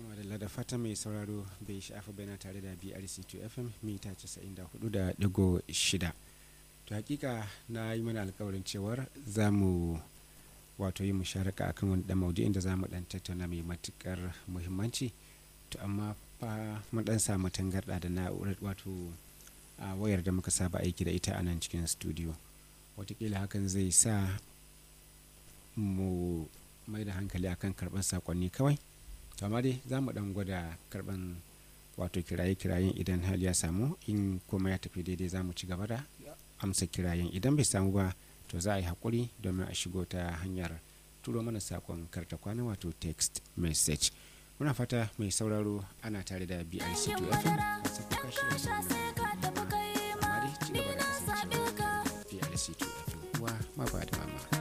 madalla da fata mai sauraro bai sha'afa bayan tare da brc2 fm mita 94.6 to hakika na yi mana alkawarin cewar za mu wato yi musharaka akan wani dan maudu'in da za mu dan tattauna mai matukar muhimmanci to amma fa mun dan samu tangarda da na'urar wato a wayar da muka saba aiki da ita a nan cikin studio watakila hakan zai sa mu mai da hankali akan karban sakonni kawai to amma dai za mu dan gwada karban wato kiraye-kirayen idan hal ya samu in kuma ya tafi daidai za mu ci gaba da amsa kirayen idan bai samu ba to za a yi haƙuri domin a shigo ta hanyar turo mana sakon karta kwana wato text message muna fata mai sauraro ana tare da brc 2 fm a sakuka shi da amma dai ci gaba da kasancewa brc 2 fm uwa ma ba da mama